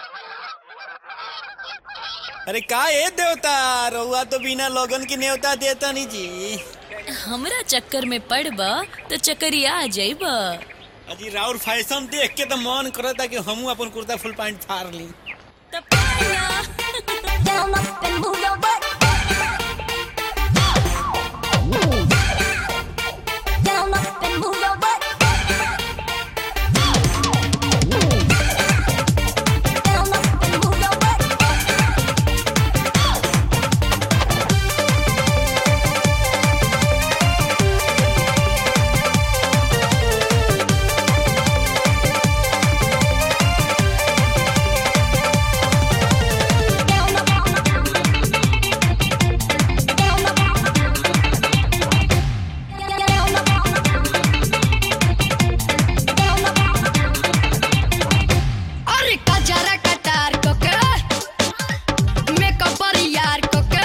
अरे का ए देवता रउआ तो बिना लोगन की न्योता देता नहीं जी हमरा चक्कर में पड़ब तो चक्करिया आ जाइब अजी राउर फैशन देख के तो मन करता कि हमू अपन कुर्ता फुल पैंट फाड़ ली तब पाया। Down up and move your butt. Down up and move your butt. Down up and move your butt. Down up. Down up. Down up. Down up. अरे कजरा कटार को के मेकअप यार को के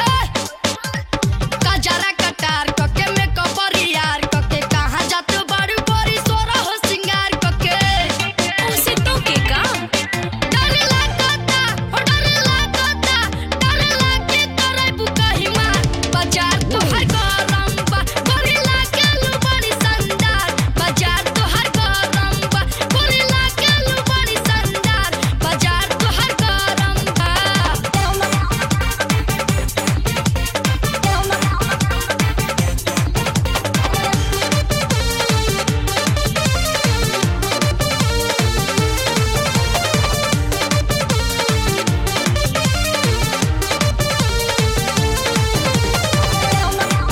कजरा कटार को के मेकअप यार को के कहाँ जात बड़ू बड़ी सोरा हो सिंगार को के उसे तो के काम डर लागता हो डर लागता डर लागे तोरे बुकही मार बाजार तो हर गरम बा गोरी लागे लू बड़ी संदार बाजार तो हर गरम बा गोरी लागे लू बड़ी संदार बाजार तो हर गरम बा Down up. Down up. Down up.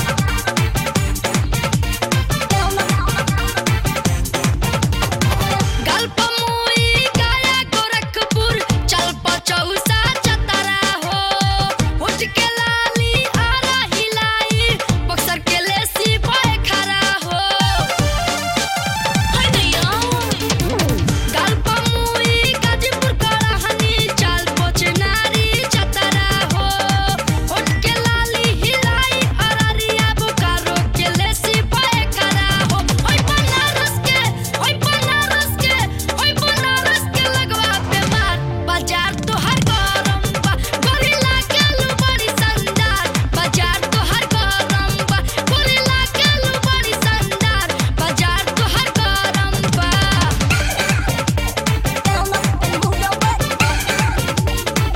Down up. गल्प मुई गया गोरखपुर चल पचौसा चतरा हो उठ के लाली आरा हिलाई बक्सर के लेसी भय खरा हो हाय नैया गल्प मुई गाजीपुर करहनी चल पोचनारी चतरा हो उठ के लाली हिलाई अररिया बोकारो के लेसी भय खरा हो ओय बनारस के ओय बनारस के ओय बनारस के लगवा पे मार बाजार तो हर गरम बा गोरिल्ला के लू बड़ी संदार बाजार तो हर गरम बा गोरिल्ला के लू बड़ी संदार बाजार तो हर गरम बा Down up and move your butt.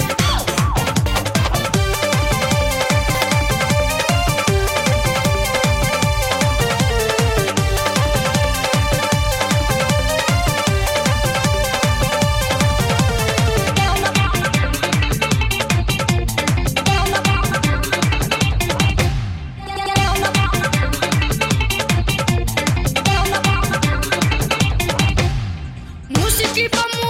Down up. Down up. Down up. Musiki pa